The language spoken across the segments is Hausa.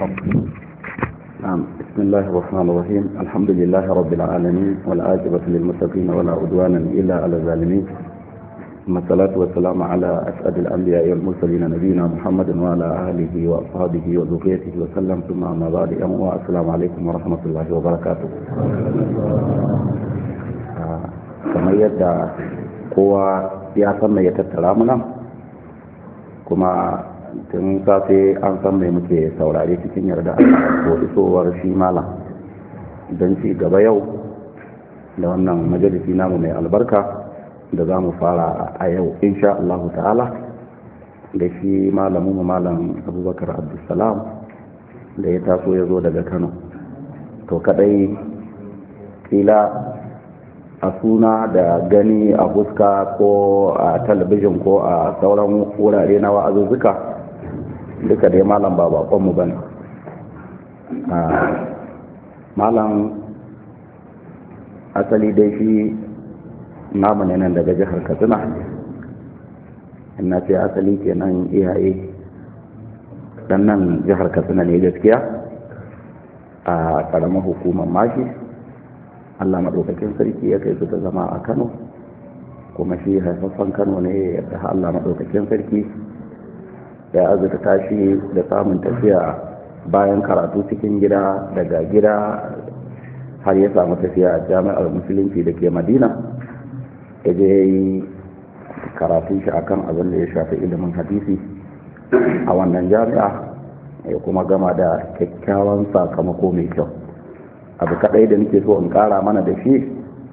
نعم بسم الله الرحمن الرحيم الحمد لله رب العالمين والعاقبة للمتقين ولا عدوانا إلا على الظالمين ثم الصلاة والسلام على أسعد الأنبياء والمرسلين نبينا محمد وعلى آله وأصحابه وذريته وسلم ثم أما بعد السلام عليكم ورحمة الله وبركاته kamar yadda kowa ya san mai ya tattara muna kuma tun safe an san mai muke saurare cikin yarda ko isowar shi malam don ci gaba yau da wannan majalisi namu mai albarka da za mu fara a yau insha Allah ta'ala da shi malamu malam abubakar abdulsalam da ya taso ya zo daga kano to kadai kila a suna da gani a fuska ko a talabijin ko a sauran wurare na wa'azuzzuka duka dai malam ba bakonmu ba ne malam asali dai shi namu ne nan daga jihar katsina ina ce asali kenan iyaye dan nan jihar katsina ne gaskiya a karamar hukumar mashi allah maɗaukakin sarki ya kai su ta zama a kano kuma shi haifaffen kano ne yadda allah maɗaukakin sarki ya azurta tashi da samun tafiya bayan karatu cikin gida daga gida har ya samu tafiya a jami'ar musulunci da ke madina ya je ya yi karatun shi akan abin da ya shafi ilimin hadisi a wannan jami'a ya kuma gama da kyakkyawan sakamako mai kyau abu kadai da nake so in kara mana da shi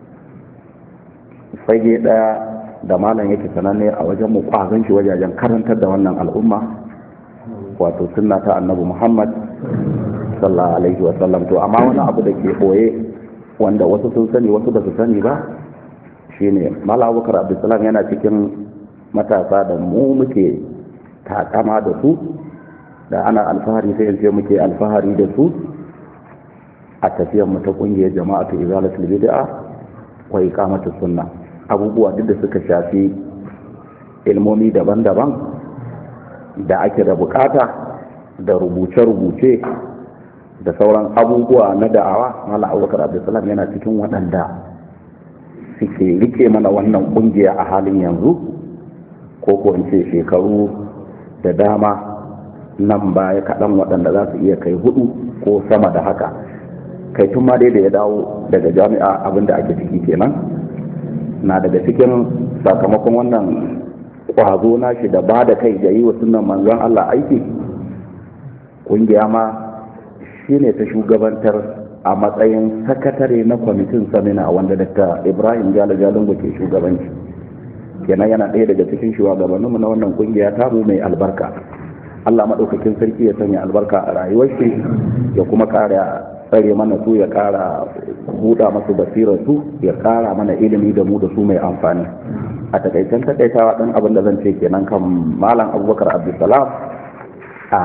fage daya da malam yake sananne a wajen mu kwazon shi wajajen karantar da wannan al'umma wato sunna ta annabi muhammad sallallahu alaihi wa sallam to amma wani abu da ke boye wanda wasu sun sani wasu ba su sani ba shine malam abubakar abdulsalam yana cikin matasa da mu muke takama da su da ana alfahari sai ce muke alfahari da su a tafiyar mu ta kungiyar jama'atu izalatul bid'a wa iqamatus sunna abubuwa duk da suka shafi ilmomi daban-daban da ake da bukata da rubuce-rubuce da sauran abubuwa na da'awa mala abubakar abdulsalam yana cikin waɗanda suke rike mana wannan kungiya a halin yanzu ko ko in ce shekaru da dama nan baya kaɗan waɗanda za su iya kai hudu ko sama da haka kai tun ma dai da ya dawo daga jami'a abinda ake ciki kenan na daga cikin sakamakon wannan kwazo na shi da ba da kai da yi wa sunan manzon Allah aiki kungiya ma shi ne ta shugabantar a matsayin sakatare na kwamitin samina wanda Dr. Ibrahim Jalo Jalungu ke shugabanci kenan yana ɗaya daga cikin shugabanninmu na wannan kungiya tamu mai albarka Allah maɗaukakin sarki ya sanya albarka a rayuwar shi ya kuma ƙara tsare mana su ya ƙara buɗa masu basirar su ya ƙara mana ilimi da mu da su mai amfani a takaicen takaitawa ɗan abin da zan ce kenan kan malam abubakar abdulsalam a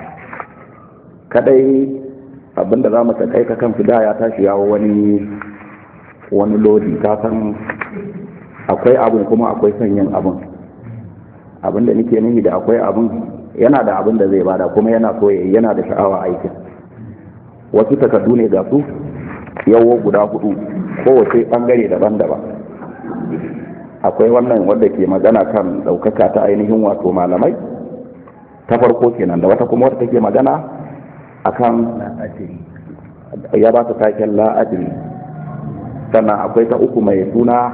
kadai abin da za mu takaita kan fida ya tashi yawo wani wani lodi ta san akwai abin kuma akwai sanyin abin abin da nake nufi da akwai abin yana da abin da zai bada kuma yana so yana da sha'awa aikin wasu takardu ne ga su yawo guda hudu kowace bangare daban-daban akwai wannan wadda ke magana kan daukaka ta ainihin wato malamai ta farko kenan da wata kuma wadda take magana akan ya ba ta taken la'adiri sannan akwai ta uku mai suna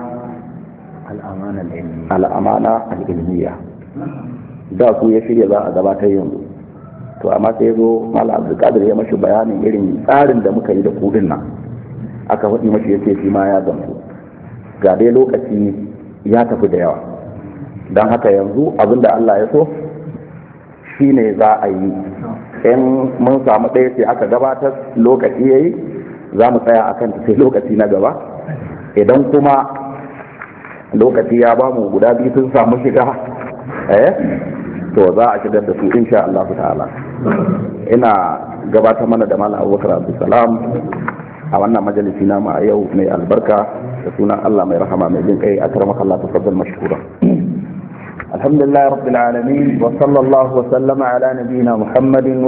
al'amana al'ilmiya da su ya shirya za a gabatar yanzu to amma sai zo mala abdulkadir ya mashi bayanin irin tsarin da muka yi da kudin nan aka faɗi mashi yace shi ma ya gamsu ga dai lokaci ya tafi da yawa don haka yanzu abin da Allah ya so shine za a yi in mun samu ɗaya sai aka gabatar lokaci ya yi za mu tsaya a kan sai lokaci na gaba idan kuma lokaci ya ba mu guda biyu sun samu shiga eh to za a shigar da su insha Allah ta'ala ina gabatar mana da malam abubakar abdulsalam a wannan majalisi na a yau mai albarka da sunan Allah mai rahama mai jin kai akramaka Allah tafaddal mashkura الحمد لله رب العالمين وصلى الله وسلم على نبينا محمد